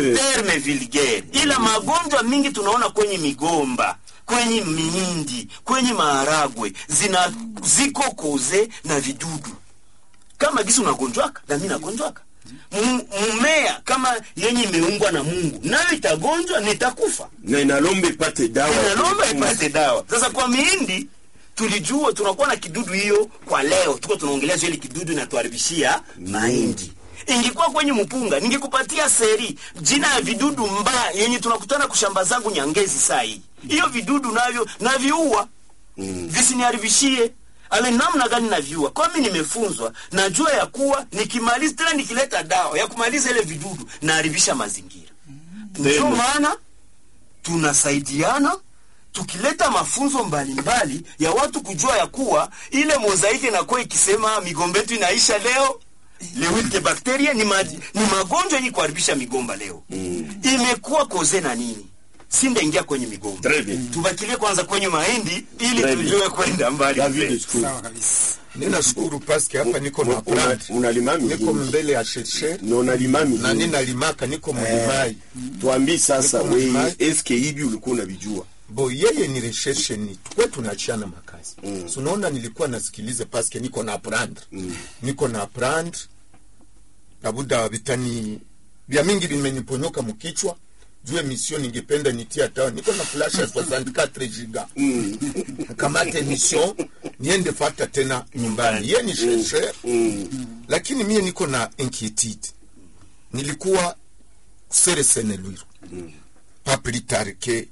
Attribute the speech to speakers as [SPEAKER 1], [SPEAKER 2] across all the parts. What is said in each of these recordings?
[SPEAKER 1] terme vulgaire, ila magonjwa mingi tunaona kwenye migomba kwenye mihindi kwenye maharagwe zina ziko koze na vidudu kama gisi unagonjwaka na mimi nagonjwaka M- mmea kama yenye imeungwa na Mungu nayo itagonjwa nitakufa
[SPEAKER 2] na inalomba ipate dawa
[SPEAKER 1] inalomba ipate dawa. Sasa kwa mihindi tulijua tunakuwa na kidudu hiyo kwa leo, tuko tunaongelea ile kidudu inatuharibishia mahindi. Ingekuwa kwenye mpunga, ningekupatia seri jina ya vidudu mbaya yenye tunakutana kushamba zangu Nyangezi saa hii. Hiyo vidudu navyo naviua
[SPEAKER 2] Mm.
[SPEAKER 1] visiniharibishie ale namna gani naviua. Kwa mimi nimefunzwa, najua ya kuwa nikimaliza tena nikileta dawa ya kumaliza ile vidudu naharibisha mazingira. Ndio
[SPEAKER 2] Tena.
[SPEAKER 1] maana tunasaidiana tukileta mafunzo mbalimbali ya watu kujua ya kuwa ile mozaiki inakuwa ikisema migomba yetu inaisha leo lewite bakteria ni, ma, ni magonjwa yenye kuharibisha migomba leo mm. imekuwa koze na nini sindaingia kwenye migomba
[SPEAKER 2] Très bien.
[SPEAKER 1] tubakilie kwanza kwenye mahindi ili
[SPEAKER 2] Très bien.
[SPEAKER 1] tujue kwenda mbali
[SPEAKER 2] David
[SPEAKER 1] mbele.
[SPEAKER 2] School.
[SPEAKER 3] sawa kabisa ninashukuru paske hapa niko na
[SPEAKER 2] Una-
[SPEAKER 3] plant
[SPEAKER 2] unalima
[SPEAKER 3] niko
[SPEAKER 2] mihindi
[SPEAKER 3] mbele ya shersher
[SPEAKER 2] na unalima
[SPEAKER 3] na
[SPEAKER 2] mihindi
[SPEAKER 3] ninalimaka niko mulimai
[SPEAKER 2] tuambii sasa
[SPEAKER 3] Niko
[SPEAKER 2] wewe
[SPEAKER 3] mlimai.
[SPEAKER 2] eske hivi ulikuwa unavijua
[SPEAKER 3] bo yeye ni recherche ni tukwe tunachiana makazi mm. sunaona nilikuwa nasikiliza paske niko na aprendre mm. niko na aprendre labuda vitani vya mingi vimeniponyoka mkichwa juu emission ningependa nitia tawa niko na flash ya 64 giga
[SPEAKER 2] Mm.
[SPEAKER 3] kamata emission niende fata tena nyumbani ye ni chercheur
[SPEAKER 2] Mm.
[SPEAKER 3] lakini mie niko na inquiétude nilikuwa seresene lwiru pas plus tard que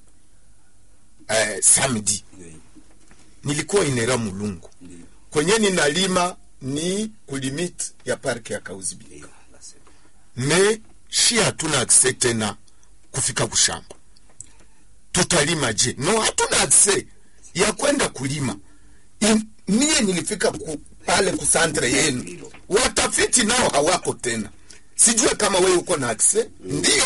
[SPEAKER 3] eh, samedi nilikuwa inera mulungu kwenye ninalima ni kulimit ya parke ya kauzibika me shi hatuna akse tena kufika kushamba tutalima je no hatuna akse ya kwenda kulima In, mie nilifika ku, pale kusantre yenu watafiti nao hawako tena sijue kama wewe uko na akse ndio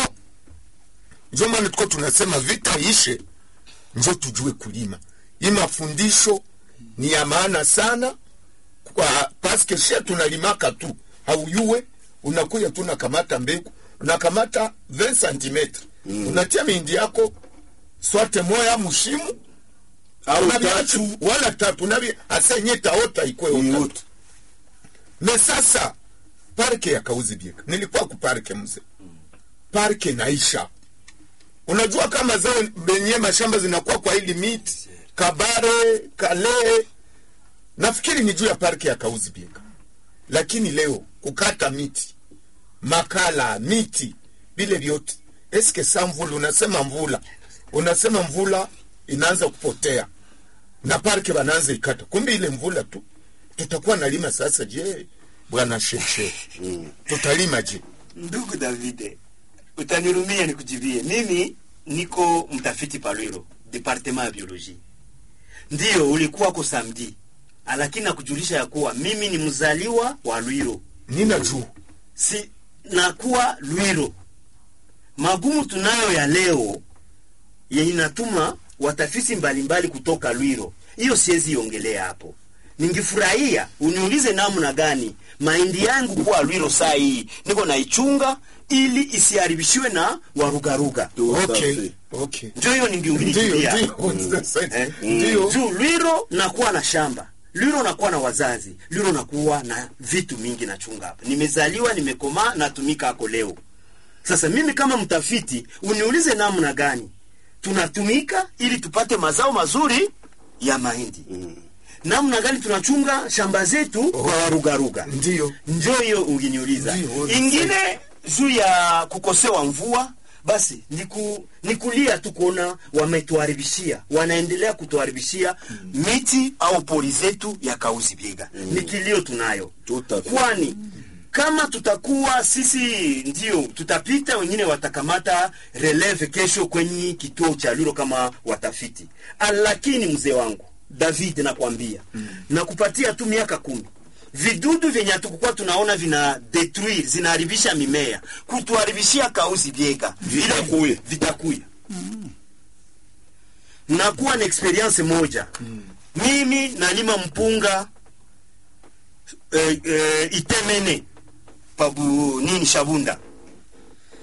[SPEAKER 3] ndio maana tuko tunasema vita ishe njo tujue kulima hii mafundisho ni ya maana sana kwa paske shia tunalimaka tu hauyue unakuya tu unakamata mbegu unakamata 20 cm mm. unatia mindi yako swate moya mushimu
[SPEAKER 2] au
[SPEAKER 3] unaviacha-
[SPEAKER 2] tatu
[SPEAKER 3] wala tatu navi asenye taota ikwe ota
[SPEAKER 2] Yote.
[SPEAKER 3] me sasa parke ya kauzi bieka nilikuwa ku parke mze parke naisha unajua kama zao benye mashamba zinakuwa kwa hili miti kabare kale nafikiri ni juu ya parke ya kauzi bieka lakini leo kukata miti makala miti vile vyote eske sa mvula unasema mvula unasema mvula inaanza kupotea na parke wanaanza ikata kumbe ile mvula tu tutakuwa nalima sasa je bwana sheshe tutalima je
[SPEAKER 1] Ndugu Davide, utanirumia nikujibie. Mimi niko mtafiti Palwiro, departement ya biologie. Ndiyo ulikuwa ko samedi, lakini nakujulisha ya kuwa mimi ni mzaliwa wa Lwiro,
[SPEAKER 3] nina juu
[SPEAKER 1] si nakuwa Lwiro. Magumu tunayo ya leo yenye inatuma watafiti mbalimbali kutoka Lwiro, hiyo siwezi iongelea hapo. Ningefurahia uniulize namna gani mahindi yangu kuwa Lwiro saa hii niko naichunga ili isiharibishiwe na warugaruga.
[SPEAKER 2] Tout à
[SPEAKER 3] okay
[SPEAKER 2] fait.
[SPEAKER 3] okay
[SPEAKER 1] Ndio hiyo
[SPEAKER 3] ndio
[SPEAKER 1] ningeungilia
[SPEAKER 3] ndio sasa
[SPEAKER 1] Eh?
[SPEAKER 3] ndio
[SPEAKER 1] juu Lwiro nakuwa na shamba Lwiro nakuwa na wazazi Lwiro nakuwa na vitu mingi nachunga hapa. Nimezaliwa, nimekomaa, natumika hako leo. Sasa mimi kama mtafiti uniulize namna gani tunatumika ili tupate mazao mazuri ya mahindi mm. namna gani tunachunga shamba zetu kwa warugaruga
[SPEAKER 3] ndio
[SPEAKER 1] njo hiyo unginiuliza
[SPEAKER 3] Ndio,
[SPEAKER 1] ingine juu ya kukosewa mvua basi niku, nikulia tu kuona wametuharibishia wanaendelea kutuharibishia miti au pori zetu ya kauzi biega ni kilio tunayo
[SPEAKER 2] Tout à fait.
[SPEAKER 1] kwani kama tutakuwa sisi ndio tutapita wengine watakamata releve kesho kwenye kituo cha luro kama watafiti Ah, lakini mzee wangu david nakwambia mm. nakupatia tu miaka kumi vidudu vyenye hatukukuwa tunaona vina detruire zinaharibisha mimea kutuharibishia kauzi biega
[SPEAKER 2] Vitakuya.
[SPEAKER 1] vitakuya nakuwa na experience moja mimi nalima mpunga eh, eh, itemene pabu nini shabunda